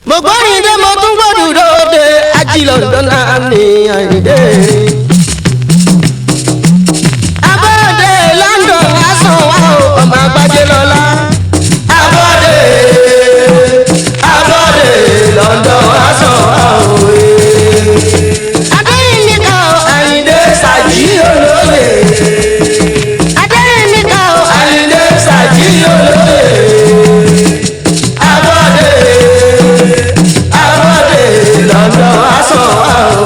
mo gbọ́rin dé mo tún gbọ́dọ̀ lóde ajílọ̀ lọ́nà ní àyíndé. abọ́dé London aṣọ wa o ọmọ àgbájé lọ́la. abọ́dé abọ́dé London aṣọ wa o. adéyìnbíkà o àyíndé sàjí olóye. adéyìnbíkà o àyíndé sàjí olóye. abọ́dé abọ́dé London aṣọ wa o.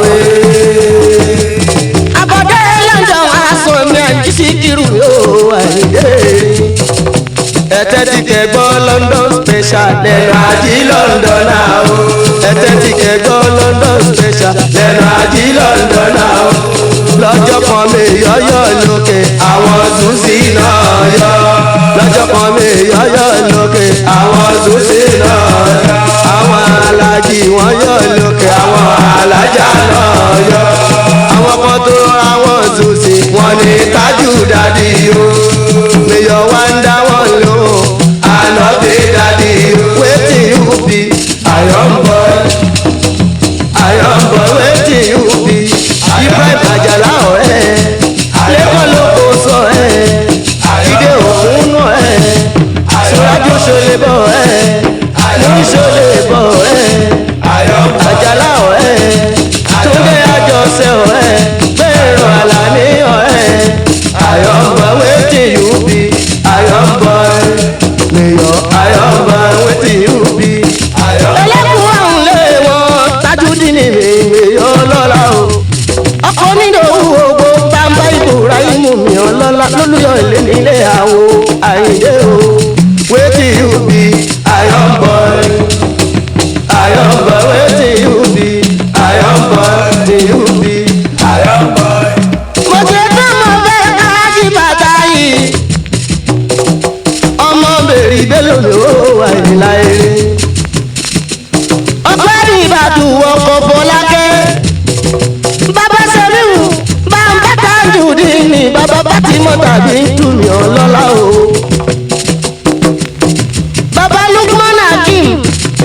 abọ́dé London aṣọ mi àjí sí kiri o àyíndé ẹtẹ ti kẹ gbọ́ London special lẹ́nu àjí London náà o. ẹtẹ ti kẹ gbọ́ London special lẹ́nu àjí London náà o. lọ́jọ́ kan mi yọ́yọ́ lókè àwọn ṣùṣì náà yọ. lọ́jọ́ kan mi yọ́yọ́ lókè àwọn ṣùṣì náà yọ. àwọn alájì wọ́n yọ̀ lókè àwọn alájà náà yọ. àwọn kan tó ra wọn ṣùṣì wọn ní tájù dádì o. mi yọ wá ń dá wọn lóhùn àná bí dádì o. wetin you be iron boy iron boy wetin you be Ibrahim Àjàlá ọ̀rẹ́ lẹ́kọ̀ọ́ ló kó sọ ẹ̀ ìdè òkun náà ẹ̀ sọ́rájú ṣọlẹ̀ bọ̀ ẹ̀ lórí ṣọlẹ̀ bọ̀ ẹ̀ Àjàlá ọ̀rẹ́ túndé àjọṣe ọ̀rẹ́ bẹ́ẹ̀rọ àlàní ọ̀rẹ́ iron boy wetin you be iron boy mayor iron boy wetin you be. ẹlẹ́kùn ọ̀hún lé wọn Tajudeen ní mayor lọ́la o ọkọ nínú owó ogbó bàbá Ibrahimu mi ọlọ́lá lólùyọ̀ ilé nílé àwo àyíndé o wetin you be iron boy iron boy wetin you be iron boy wetin you be iron boy. mo ṣe tán mo fẹ́ káàkiri bàtà yìí ọmọ bèrè bélò ló wà nílá eré ọpẹ́ ní ìbàdàn ọkọ̀ fọlákẹ́ bàbá sẹ́ríwù bàbá Tajudeen ní bàbá Fatima tàbí túmí ọlọ́lá o. bàbá Lukman Hakim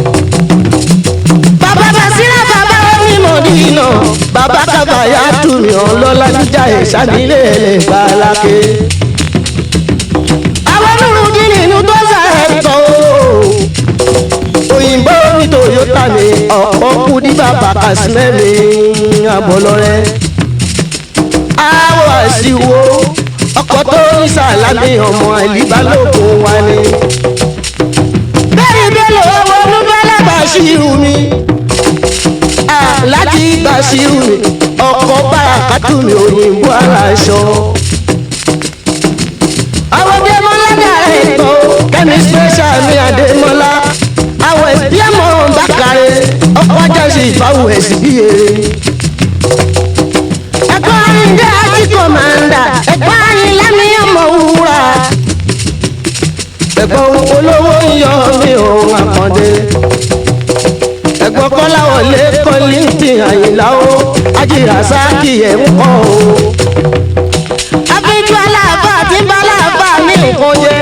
bàbá Basira bàbá onímọ̀dínà bàbá kábàyà túmí ọlọ́lá níjà ìṣàdílé ẹ̀lẹ́gbàlákè. àwọn nùrùdí nínú tó sàrẹ̀tọ̀ o òyìnbó ní Toyota mi ọ̀pọ̀ kú ní bàbá kàsímẹ́mi àbọ̀lọ́rẹ́. àwọ̀ àṣìwò ọkọ̀ tó ní sàlámì ọmọ àìlíbálòpọ̀ wa ni. bẹ́ẹ̀ni bẹ́ẹ̀ owó olúbẹ́lẹ̀ Bàṣírù mi. láti Bàṣírù mi ọkọ̀ bàràkàtù mi òyìnbó aláṣọ. àwọn dẹ́mọ́lá dàrẹ́ ìtọ́ kẹ́mi special mi àdèmọ́lá àwọn ẹbí ẹmọ bákàrẹ ọkọ ajásí ìfáwọ ẹsì bí ere. ẹ̀kọ́ ayíǹde àti kọ̀mándà ẹ̀kọ́ ayínlámi ọmọ wúrà. ẹ̀gbọ́n olówó ń yọ mí òun àkàndé. ẹ̀gbọ́n kọ́láwọlé kọ́lìntì àyìnlá o ajíra sáàkì ẹ̀ ń kọ́ o. abíjú aláàbà tí ń bá aláàbà ní nǹkan jẹ́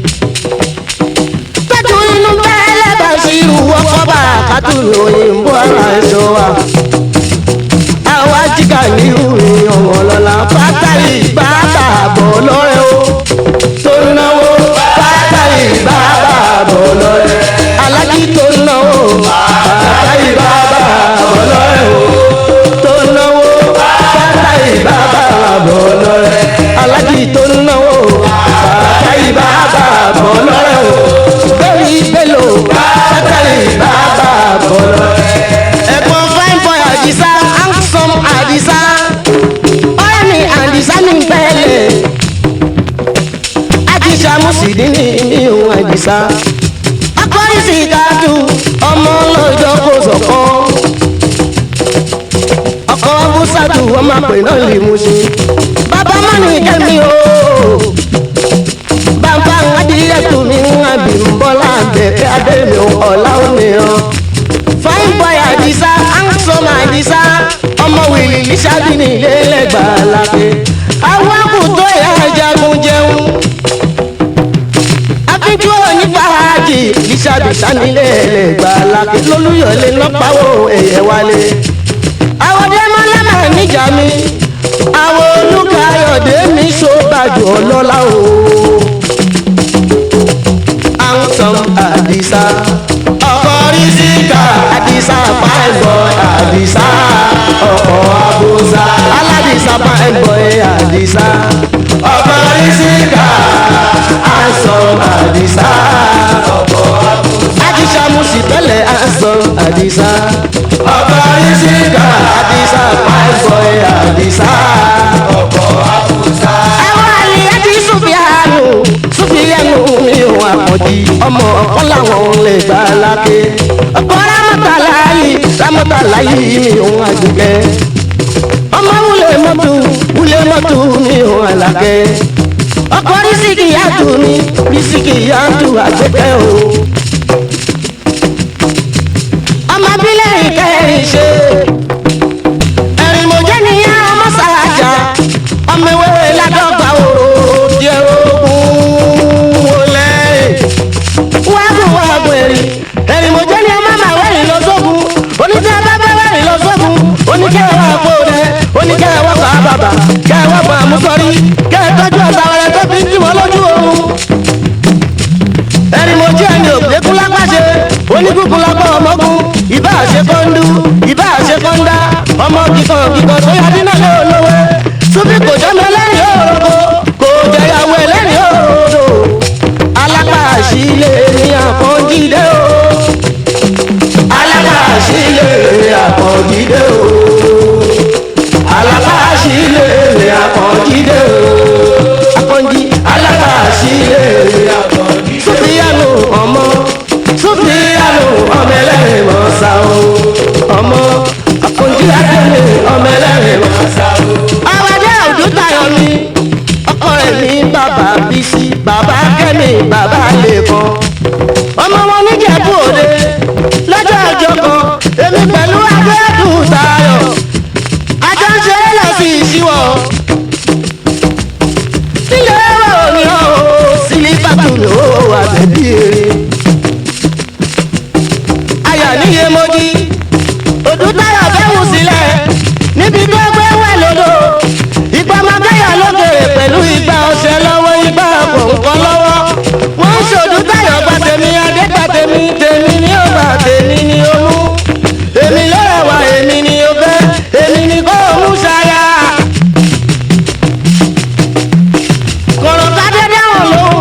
tọ́jú inú bẹ́ẹ̀lẹ́ Bàṣírù ọkọ̀ bá kátùrù òyìnbó ara ẹ̀ṣọ́ wa. àwa jíkà ní ìrìn ọmọ lọ́la pátálì bàbà bọ̀ lọ́rẹ́ o. tó náwó pátálì bàbà bọ̀ lọ́rẹ́. alájí tó náwó pátálì bàbà bọ̀ lọ́rẹ́ o. tó náwó pátálì bàbà bọ̀ lọ́rẹ́. alájí tó náwó pátálì bàbà bọ̀ lọ́rẹ́ o lórí bello sátẹ̀lì bàbá bọ̀lọ̀. ẹ̀gbọ́n fine boy àdìsá handsome àdìsá ọ̀rẹ́mi àdìsá ní pẹ́ẹ́lẹ̀. àdìsá mùsùlùmí ní ìhùn àdìsá. akọrin sì dájú ọmọ lọ́jọ́ kò sọ̀kọ́. ọkọ̀ abúsàtù wọ́n máa pè náà lè mú sí. bàbá mọ́ni kẹ́mi ooo bàbá adìyẹ tó mi ń àbí ń bọ́lá bẹ̀kẹ́ adémi ọ̀la òmíràn. fine boy àdìsá handsome àdìsá ọmọ wìlì lìṣàbí ní ilé lẹ́gbàá lápẹ́. àwọn àkùtọ̀ ìyá jagun jẹun. àfijọ́ onífàájì sí ìṣàbí sanilé ẹlẹgbà lákè lólúyọlé lọpàwọ ẹyẹ wálé. àwọn dẹ́mọ́lá máa níjà mi àwọn olùkàyọ̀dé mi ṣọ́bàjọ́ ọlọ́lá o. handsome àdìsá ọkọ rísíkà àdìsá pàǹbọ̀ àdìsá ọkọ àbúsá aládìsá pàǹbọ̀ àdìsá ọkọ rísíkà handsome àdìsá ọkọ àbúsá àdìsá musi tẹ́lẹ̀ handsome àdìsá ọkọ rísíkà àdìsá pàǹbọ̀ àdìsá ọkọ àbúsá. àwọn àlè àti sùfìyànù sùfìyànù mi ò àpọ̀jì ọmọ ọ̀kan làwọn lè gbà lákè. ọkọ rámọ́tàlá yìí rámọ́tàlá yìí mi ò àjùkẹ́. ọmọ wúlé mọ́tò wúlé mọ́tò mi ò àlàkẹ́. ọkọ rísíkì yàtò mi rísíkì yàtò àjẹkẹ́ o. ọmọ abílẹ̀ ìkẹrin ṣe. ẹ̀rìn mọ̀jẹ́ nìyá ọmọ sàájà ọmọ ìwé ládọ́gba òrò díẹ̀ ogun wọlé wágùn wágùn ẹ̀rìn ẹ̀rìn mọ̀jẹ́ ni ọmọ màá wẹ̀rìn lọ sógun oníkẹ́ bá bá wẹ̀rìn lọ sógun oníkẹ́ wà kó rẹ oníkẹ́ wà bá bàbà kẹ́ wà bá àmúsọ̀rí kẹ́ tọ́jú ọ̀tá rẹ tó fi ń tì wọ́n lójú oorun ẹ̀rìn mọ̀jẹ́ ni òkèkún lápàṣẹ oníkùkùn lápá ọmọkùn ìbá àṣẹ kọ́ńdú ìbá àṣẹ kọ́ńdá ọmọ kíkan kíkan tó yá dínà lé olówó súnfì kò jọmọ ẹlẹ́rìí òròkó kò jẹyàwó ẹlẹ́rìí òròdò alákàṣílẹ̀ ní àkànjídé o alákàṣílẹ̀ ní àkànjídé o alákàṣílẹ̀ ní àkànjídé o àkànjí alákàṣílẹ̀ ní àkànjídé o súnfìyànù ọmọ súnfìyànù ọmọ ẹlẹ́rìí mọ̀ọ́sá o ọmọ àkànjí akẹ́lẹ̀ ọmọ ẹlẹ́rìí mọ̀ọ́sá o àwàdà òdútayọ̀ mi ọkọ rẹ̀ ní bàbá bísí bàbá kẹ́mi bàbá lẹ́kọ̀ọ́ ọmọ wọn níjẹ̀bú òde lọ́jọ́ ọjọ́ kan èmi pẹ̀lú adéẹ́dùn tayọ̀ àjọ ń ṣeré lọ sí ìṣíwọ̀ nílé ẹ̀rọ ni ó sílífàtù ló wà bẹ̀bí eré ayà níye mojí òdútayọ̀ fẹ́ wù sílẹ̀ níbi tó gbé wẹ̀ lódò ìgbà máa bẹ́yà lókèrè pẹ̀lú ìgbà ọ̀sẹ̀ lọ́wọ́ ìgbà kọ̀ọ̀kan lọ́wọ́ wọ́n ń ṣòdú táyọ̀ gba tèmi adé gba tèmi tèmi ni ó gbà tèmi ni ó mú èmi ló rẹwà èmi ni ó fẹ́ èmi ni kò mú ṣáyà. kọ̀rọ̀ tádé dáhùn lóhùn.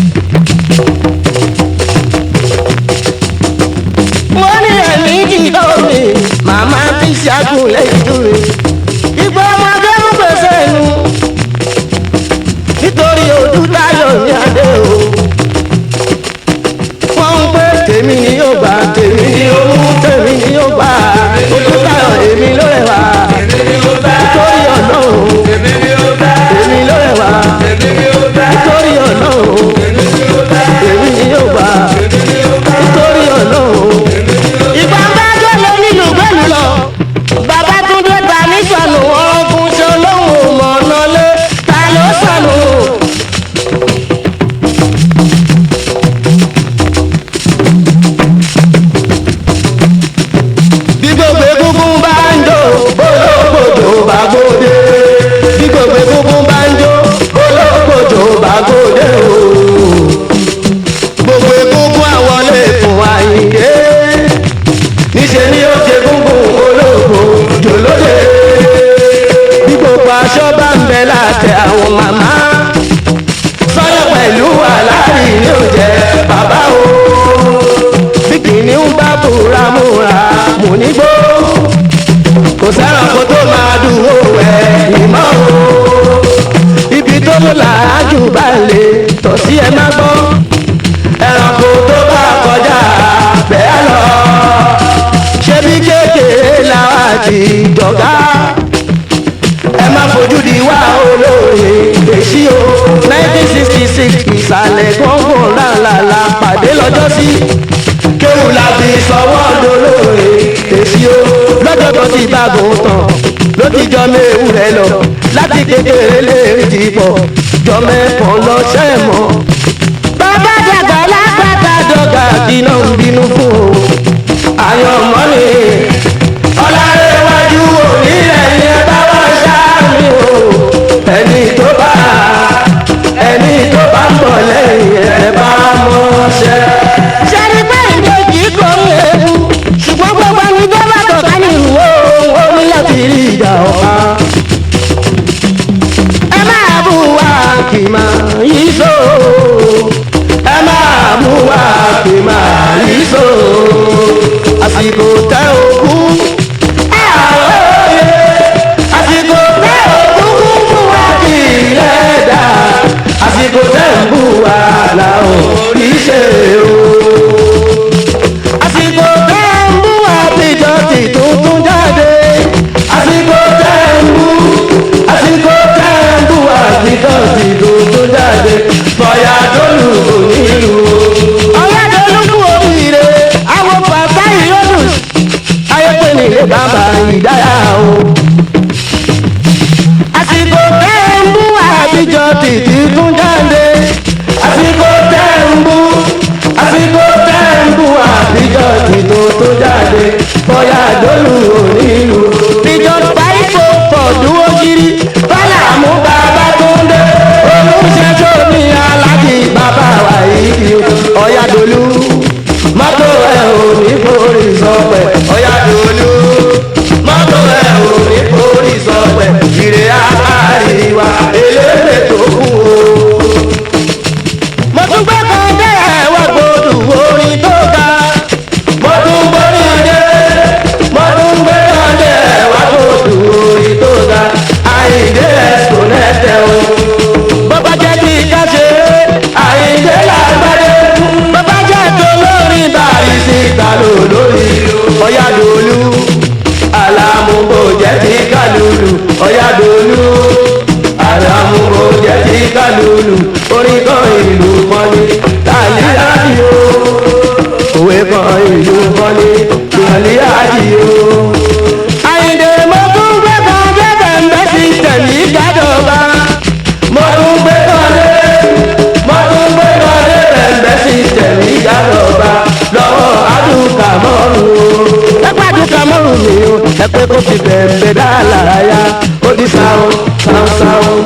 mo ní ẹ̀mí jìdó mi màmá fi ṣàgùn lẹ́yìn dúró ìgbà ọmọdé ń gbèsè nu nítorí ojú táyọ̀ ní adé o wọ́n ń pé tèmi ni yóò gbà tèmi ni ó mú tèmi ni yóò gbà ojú táyọ̀ èmi ló rẹwà nítorí ọlọ́run èmi ló rẹwà nítorí ọlọ́run èmi ni yóò gbà nítorí ọlọ́run ìgbà ń bá jọ lọ nílùú gbẹ́lú lọ bàbá túndé ta ní sọnù ọkùn ṣe olóhùn mọ̀ ọ̀nà lé ta ló sọnù. bí gbogbo egungun bá ń jó olóògbòjò bá gbòde bí gbogbo egungun bá ń jó olóògbòjò bá gbòde o gbogbo egungun àwọn lè fún àyíké níṣẹ́ ni ó ṣe gúngùn olóògbò jòlóde bí gbogbo aṣọ bá ń bẹ láti àwọn màmá sọ́yọ́ pẹ̀lú aláàrí ni ó jẹ́ bàbá o bí kìnìún bá búra múra mò ní gbó kò sẹ́ranko tó máa dúró ẹ̀ ìmọ̀ o ibi tó ló làájú bá lè tọ̀ sí ẹ má gbọ́ ẹranko tó bá kọjá bẹ́ẹ̀ lọ ṣebí kékeré làwọn àti dọ̀gá ẹ má fojú di wá olóore èsì o nineteen sixty six ìsàlẹ̀ gbọ̀ngàn làlàlà pàdé lọ́jọ́ sí kéwù la fi sọwọ́ dolóore èsì o lọ́jọ́ tó ti bàgùn tán ló ti jọ méwù rẹ lọ láti kékeré lè rí ti pọ̀ jọ mẹ́kàn lọ ṣẹ́ mọ́. bàbá dàgbà lágbàdà dọ̀gà náà ń bínú fún o àyànmọ́ ni ọ̀làrẹ̀wájú òní ẹ̀yìn ẹ bá wá sáàmì o ẹni tó bá ẹni tó bá ń bọ̀ lẹ́yìn ẹ bá mọ́ ṣẹ́. sẹ́ni pé ìbejì kò ń ewu ṣùgbọ́n gbogbo ẹni tó bá tọ̀ka ní ìwò ó ní láti rí ìjà ọ̀pá. ẹ máa bú wa kì máa yí so. ẹ máa bú wa kì máa yí so. àsìkò tẹ òkú. àwòye àsìkò tẹ òkú kún fún wa kì í lẹ́dà. àsìkò tẹ ń bú wa làwọn rí ṣe o àsìkò tẹ́ ń bú àtijọ́ ti tuntun jáde. àsìkò tẹ́ ń bú àsìkò tẹ́ ń bú àtijọ́ ti tuntun jáde. bọ̀yà dólù onílù. ọ̀yá dólù kú oríire. àwọn bàbá ìyọ́dún. ayọ́pẹ́ nílé bàbá ìdáyà o. àsìkò tẹ́ ń bú àtijọ́ ti tuntun jáde. àsìkò tẹ́ ń bú àsìkò tẹ́ ń bú àtijọ́ tìtò tó jáde bóyá dólù onílù. ìjọ paríko fọ̀dúró kiri bálà mú bàbá tó ń dé olùṣẹ́ tó ní aláàjì bàbá wa yìí ọ̀yá dólù mọ́tò ẹ̀ ò ní forí sọpẹ̀ ọ̀yá dólù mọ́tò ẹ̀ ò ní forí sọpẹ̀ ìrè àríwá eléyè tó kù o mo tún gbé kan dé ẹ̀wọ́ gbòdù orin tó ga. mo tún borí dé mo tún gbé kan dé ẹ̀wọ́ gbòdù orin tó ga. àyíndé ẹ̀sùn nẹ́tẹ̀ o. bọ́bá jẹ́ kí ká ṣe àyíndé lágbádé. bọ́bá jẹ́ tó lórí bàrí sí ìtàló lórí. ọ̀yá dòlú àlàmúbò jẹ́ ti kálùlù. ọ̀yá dòlú àlàmúbò jẹ́ ti kálùlù. orin kan ìlú kọ́ni tàlí àdìo. òwe kan ìlú kọ́ni tàlí àdìo. àyìndé mo tún gbé kan dé bẹ̀m̀bẹ̀ sí tẹ̀lé gádọ̀ba. mo tún gbé kan dé mo tún gbé kan dé bẹ̀m̀bẹ̀ sí tẹ̀lé gádọ̀ba. lọ́wọ́ àdùkà mọ́rùn o. ẹ pàdùkà mọ́rùn mi o. ẹ pé kó fi bẹ̀m̀bẹ̀ dá làráyà. ó di sáwọn sáwọn sáwọn.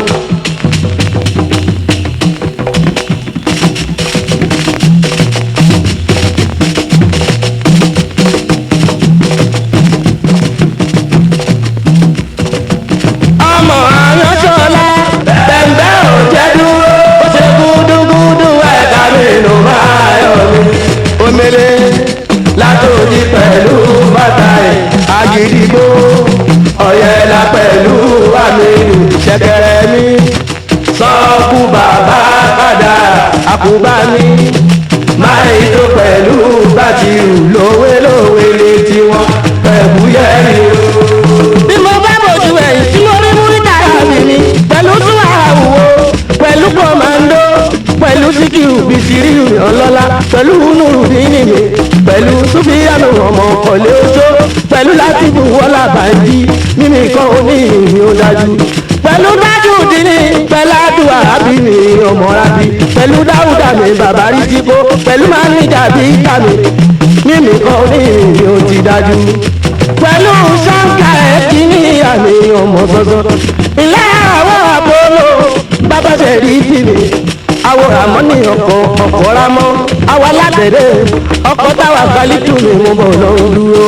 ọmọ àyànṣọlá bẹ̀m̀bẹ̀ ò jẹ́ dúró ó ṣe gúdúgúdú ẹ̀ka nínú máa yọ mí. omele látòdì pẹ̀lú bàtà ẹ̀ àgìdìgbò ọ̀yẹ̀là pẹ̀lú àmìlù ṣẹ̀kẹ̀rẹ̀ mi sọ́ọ̀kù bàbá padà àkùbá mi máa tó pẹ̀lú bàtìrù lówélówé létí wọn pẹ̀lú yẹ́rì o bí mo bá bòjú ẹ̀yìn tí mo rí múrítà yàrá mi pẹ̀lú tún àwòwò pẹ̀lú kọ̀mándó pẹ̀lú síkìrù bìtìrìrì ọlọ́lá pẹ̀lú nùrùdínì mi pẹ̀lú súfìyànù ọmọ ọ̀lẹ́ oṣó pẹ̀lú látìbù wọ́lá bàjí mímí kan oní ìrìn ó dájú pẹ̀lú dájú dínní pẹ̀lú àdúrà ábìnrin ọmọ rábí pẹ̀lú dáúdà mi bàbá rí jíbó pẹ̀lú máníjà bí kàmí mímí kan oní ìrìn ó ti dájú pẹ̀lú ṣáńkà ẹ̀kí ní àmì ọmọ sọ́sọ́. ilé àwọn àpolo bàbá ṣe rí tìmí. àwòrán àmọ́ ní ọkọ̀ ọkọ̀ rámọ́. àwa lábẹ́rẹ́ ọkọ̀ táwa kálítù mi mú bọ̀ lọ dúró.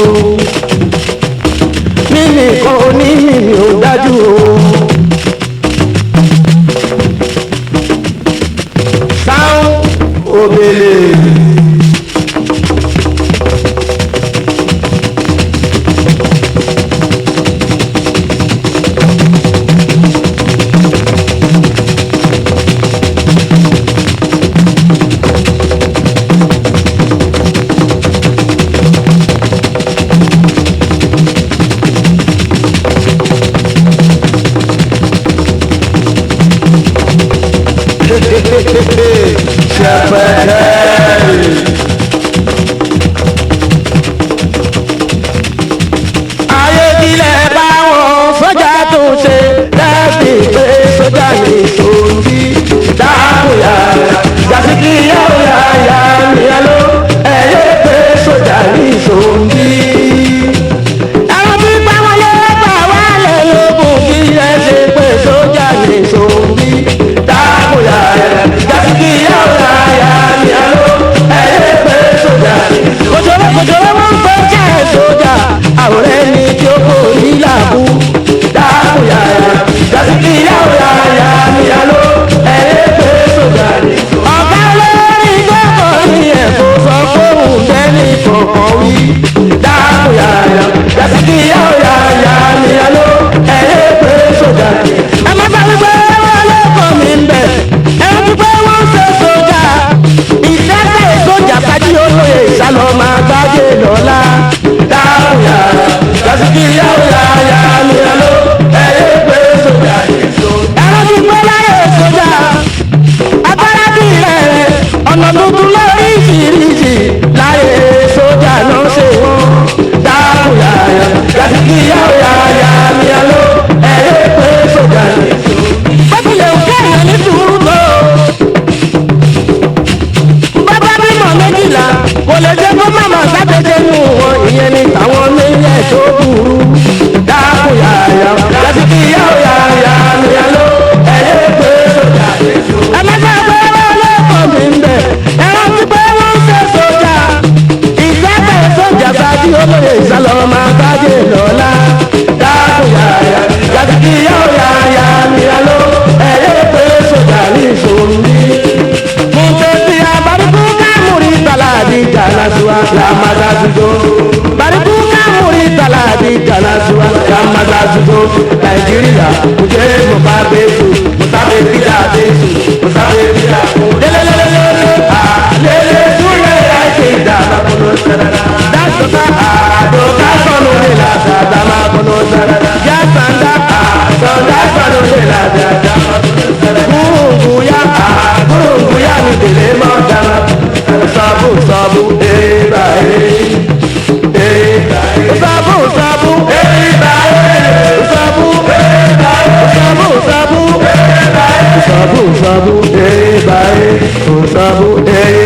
mímì kan onímì ò dájú o. sáwọn òbèlè. kòjòrò wọn ń pẹ́ jẹ́ sójà àwòrán ẹni tí ó kò ní làbú. dáàbò yàrá jásìkì yàwó yàrá níyàló ẹ̀yẹ́ pé sójà ni. ọ̀gá olórí gbọ́kọ̀ ní ẹ̀kọ́ sọ fóun bẹ́ẹ̀ni kọ̀ọ̀kan wí. dáàbò yàrá jásìkì yàwó yàrá níyàló ẹ̀yẹ́ pé sójà ni. ẹ má bá wípé wọn lọ́kọ̀ mi ń bẹ̀ ẹ ń pípé wọ́n ń ṣe sójà ìṣẹ́fẹ̀ sójà kájí olóye ìsálọ̀ máa gbájé lọ́la. dáhùn yàrá lásìkò ìyàwó yàrá mi lọ ẹyẹ pé sójà èso. ẹ̀rọ ti pẹ́ láyé sójà agbára bí rẹ̀ ọ̀nà tuntun lóríṣiríṣi láyé sójà ló ń ṣe wọ́n. dáhùn yàrá lásìkò ìyàwó yàrá mi lọ ẹyẹ pé sójà èso. bó tilẹ̀ ń kẹ́yìn ní sùúrù tó bàbá bímọ méjìlá kò lè jẹ́ kó màmá sábẹ́jẹ́ nù wọn ìyẹn ni tàwọn méjì tó burú. dáàbò yàyà lásìkò ìyàwó yàyà nìyàló ẹ̀yẹ pé sójà èso. ẹ má sá pé wọn lọ́kọ̀ mi ń bẹ̀ ẹ rántí pé wọ́n ń ṣe sójà. ìṣẹ́fẹ̀ sójà sáájú olóye ìsálọ̀ máa gbájé lọ́la. dáàbò yàyà lásìkò ìyàwó yàyà nìyàló ẹ̀yẹ pé sójà ní ìṣòro ní mutesi abariku kamuri taladi jalasua lamadazudo bariku kamuri taladi jalasua lamadazudo nàìjíríà kùjẹ́ mọ̀fà bẹ́ẹ̀sù mọ̀tàbẹ́ bídà bẹ́ẹ̀sù mọ̀tàbẹ́ bídà kù. lelelelele alele súnlẹ̀ láìsí ìdàgbà kọ́nọ́ sẹ́rẹ̀dá. dasọ̀tà àdókà sọ̀nù lè la dàdàmà kọ́nọ́ sẹ́rẹ̀dá. yasanda àsọ̀dá sọ̀nù lè la dàdàmà kọ́nọ́ sẹ́rẹ̀dá. kúrúngúyà kúrúngúyà mi tẹ̀lé mọ́ dára. sọ́bù sọ́bù ébà é ébà é. sọ́bù sọ́bù ébà é. sọ́bù ébà é. sọ́bù sọ́bù ébà é. sọ́bù sọ́bù ébà é. sọ́bù ébà é.